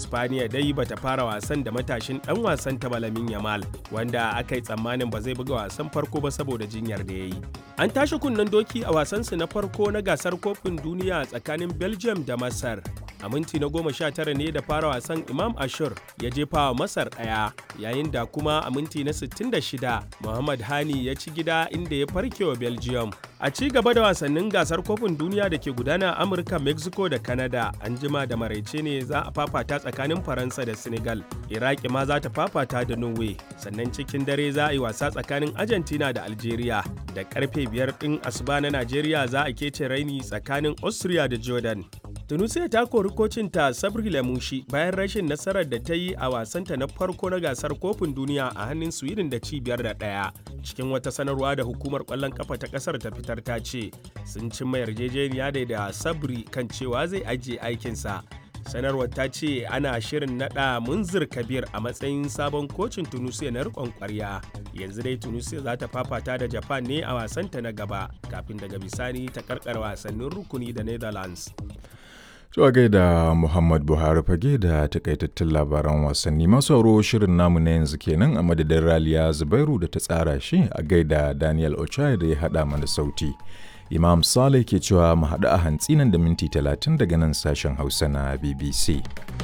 Spaniya dai bata fara wasan da matashin dan wasan ta Balamin Yamal wanda aka yi tsammanin ba zai buga wasan farko ba saboda jinyar da ya yi. An tashi kunnen doki a wasansu na farko na gasar kofin duniya tsakanin Belgium da Masar. A minti na goma sha tara ne da fara wasan Imam Ashur ya jefa wa Masar ɗaya yayin da kuma a minti na 66 Muhammad Hani ya ci gida inda ya farke wa Belgium. A ci gaba da wasannin gasar kofin duniya da ke gudana a Amurka, Mexico da Canada an jima da maraice ne za a fafata tsakanin Faransa da Senegal. Iraki ma za ta fafata da Norway. Sannan cikin dare za a yi wasa tsakanin Argentina da Algeria. Da karfe biyar ɗin asuba na Najeriya za a kece raini tsakanin Austria da Jordan. Tunisia ta kori kocinta Sabri Lamushi bayan rashin nasarar da ta yi a wasanta na farko na gasar kofin duniya a hannun Sweden da cibiyar da ɗaya. Cikin wata sanarwa da hukumar ƙwallon ƙafa ta ƙasar ta fitar ta ce sun cimma yarjejeniya da da Sabri kan cewa zai ajiye aikinsa. Sanarwar ta ce ana shirin naɗa Munzir Kabir a matsayin sabon kocin Tunisia na riƙon ƙwarya. Yanzu dai Tunisia za ta fafata da Japan ne a wasanta na gaba kafin daga bisani ta karkar wasannin rukuni da Netherlands. Zuwa gaida Muhammad Buhari fage da takaitattun labaran wasanni masu sauro shirin namu na yanzu kenan a madadin Raliya Zubairu da ta tsara shi a gaida Daniel Ochai da ya haɗa mana sauti. Imam Saleh ke cewa mu haɗu a hantsi nan da minti talatin daga nan sashen Hausa na BBC.